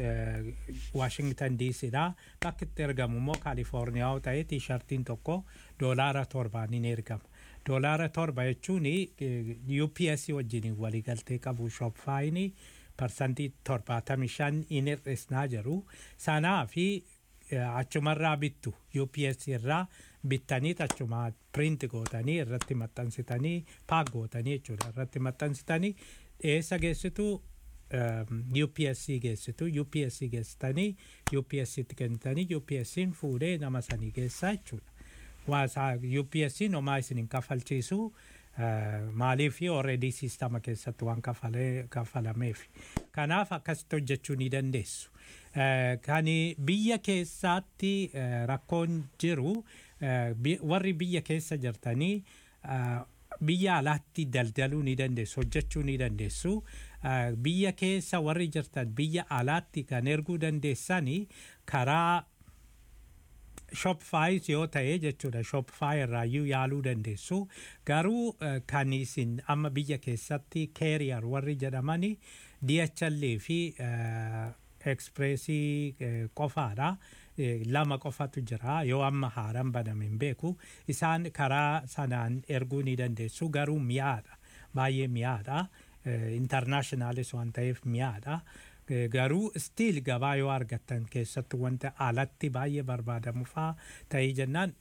waashingtan diisidha bakki itti ergamu immoo kaalifoorniyaa yoo ta'e tiishartiin tokko doolaara torbaaniin ergama doolaara torba jechuun UPS wajjin waliigaltee qabu shopfaayini parsantii torbaatamii shan in hir'isnaa jiru sanaa fi achumarraa bittu UPS irraa bittanii achuma print gootanii irratti maxxansitanii paak gootanii jechuudha irratti maxxansitanii eessa geessitu UPSC geessitu UPSC geessitanii UPSCtti kennitanii UPSCin fuudhee nama sanii geessaa jechuudha. waasaa UPSCin homaa isin hin kafalchiisu maaliif already siistama keessatti waan kafalameef kanaaf akkasitti hojjechuu ni dandeessu. Kan biyya keessaatti rakkoon jiru warri biyya keessa jirtanii biyya alaatti daldaluu ni dandeessu hojjechuu ni dandeessu biyya keessa warri jirtan biyya alaatti kan erguu dandeessanii karaa shopfaayis yoo ta'e jechuudha shopfaay irraayyuu yaaluu dandeessu garuu kan isin amma biyya keessatti keeriyar warri jedhamani DHL fi ekspreesii qofaadha lama qofatu jira yoo amma haaraan baname hin beeku isaan karaa sanaan erguu ni dandeessu garuu mi'aadha baay'ee mi'aadha intarnaashinaalis waan ta'eef mi'aadha. garuu stiil gabaa yoo argattan keessatti wanta alatti baay'ee barbaadamu faa ta'ee jennaan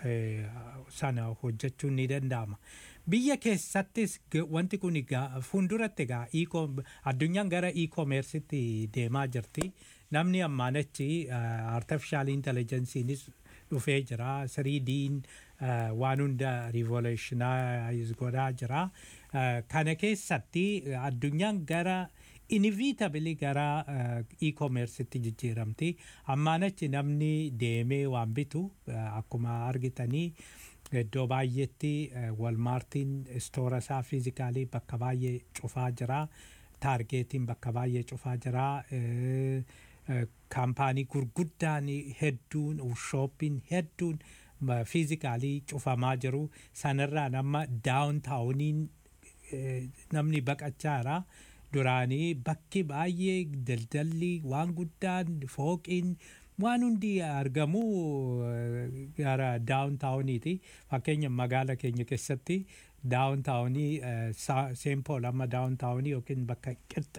sana hojjechuun ni danda'ama. Biyya keessattis wanti kun fuulduratti egaa addunyaan gara e-commerceetti deemaa jirti. Namni ammaan achi artificial intelligence'iinis dhufee jira. 3D'n waan hunda revolutionize godhaa jira. Kana keessatti addunyaan gara inevitably gara e-commerceetti jijjiiramti. Ammaan achi namni deemee waan bitu akkuma argitanii iddoo baay'eetti walmaartiin istoora isaa fiizikaalii bakka baay'ee cufaa jira. Taargeetiin bakka baay'ee cufaa jira. Kaampaanii gurguddaan hedduun shooppiin hedduun fiizikaalii cufamaa jiru. Sanarraan amma daawuntaawuniin namni baqachaa jira. duraanii bakki baay'ee daldalli waan guddaan fooqiin waan hundi argamu gara daawuntaawuniiti fakkeenya magaala keenya keessatti daawuntaawunii seenpool amma daawuntaawunii yookiin bakka qixxa